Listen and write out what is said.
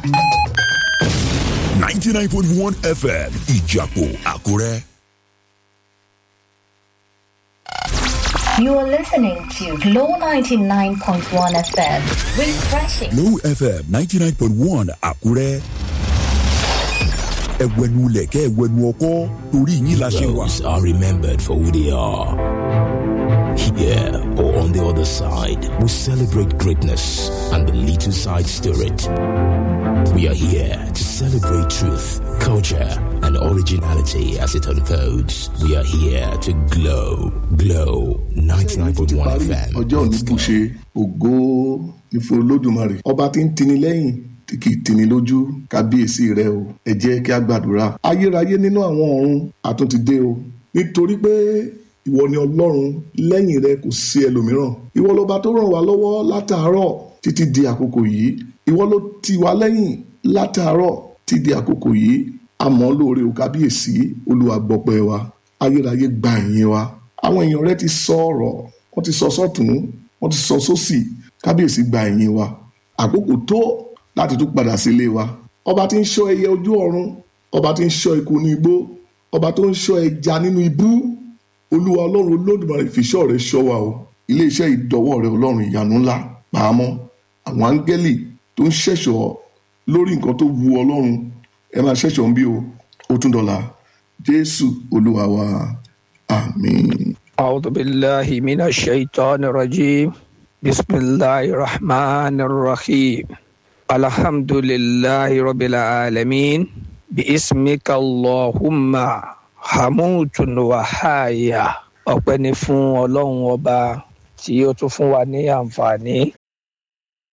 99.1 FM Ìjàpọ̀ Àkúrẹ́. You are listening to Glow 99.1 FM. Refreshing. Glow FM 99.1 Àkúrẹ́. Ẹ̀wẹ̀nu lẹ̀kẹ́ ẹ̀wẹ̀nu ọkọ́ torí yín la ṣe wà. Heroes are remembered for who they are. Here or on the other side, we celebrate greatness and the little side spirit. We are here to celebrate truth, culture, and originality as it unfolds. We are here to glow, glow. 99.1 FM. ọjọ́ òní Let's go. bù ṣe ògo ní fún olódùmarè ọba tí ń tini lẹ́yìn tí kì í tini lójú kábíyèsí rẹ o ẹ jẹ́ kí a gbàdúrà ayérayé nínú àwọn ọ̀run àtúntì dé o nítorí pé ìwọ ni ọlọ́run lẹ́yìn rẹ kò sí ẹlòmíràn ìwọ lọba tó ràn wá lọ́wọ́ látàárọ̀ títí di àkókò yìí ìwọ ló ti wá lẹ́yìn látàárọ̀ títí di àkókò yìí àmọ́ lóore o kábíyèsí olúwa gbọpẹ́ wa ayérayé gba ìyìn wa àwọn èèyàn rẹ ti sọ ọ̀rọ̀ wọ́n ti sọ sọ́tún wọ́n ti sọ sósì kábíyèsí gba ìyìn wa àkókò tó láti tún padà sílé wa ọba tí ń ṣọ́ ẹyẹ ojú ọ̀run ọba tí ń ṣọ́ eku ní igbó ọba tó ń ṣọ́ ẹja nínú ibú olúwa ọlọ́run olódùmarè fìṣọ́ rẹ ṣọ́ wa o iléeṣẹ́ ìdọ́wọ́ rẹ ọlọ́run ìyanu ńlá pàámọ́ àwọn áńgẹ́lì tó ń ṣẹ̀ṣọ́ lórí nǹkan tó wu ọlọ́run ẹ máa ṣẹ̀ṣọ́ ń bí o ó tún dọ̀la jésù olúwa wa àmín. أعوذ بالله من الشيطان الرجيم بسم الله الرحمن الرحيم الحمد لله رب العالمين باسمك اللهم حموت وحايا ọpẹ́ ni fún ọlọ́run ọba tí ó tún fún wa ní àǹfààní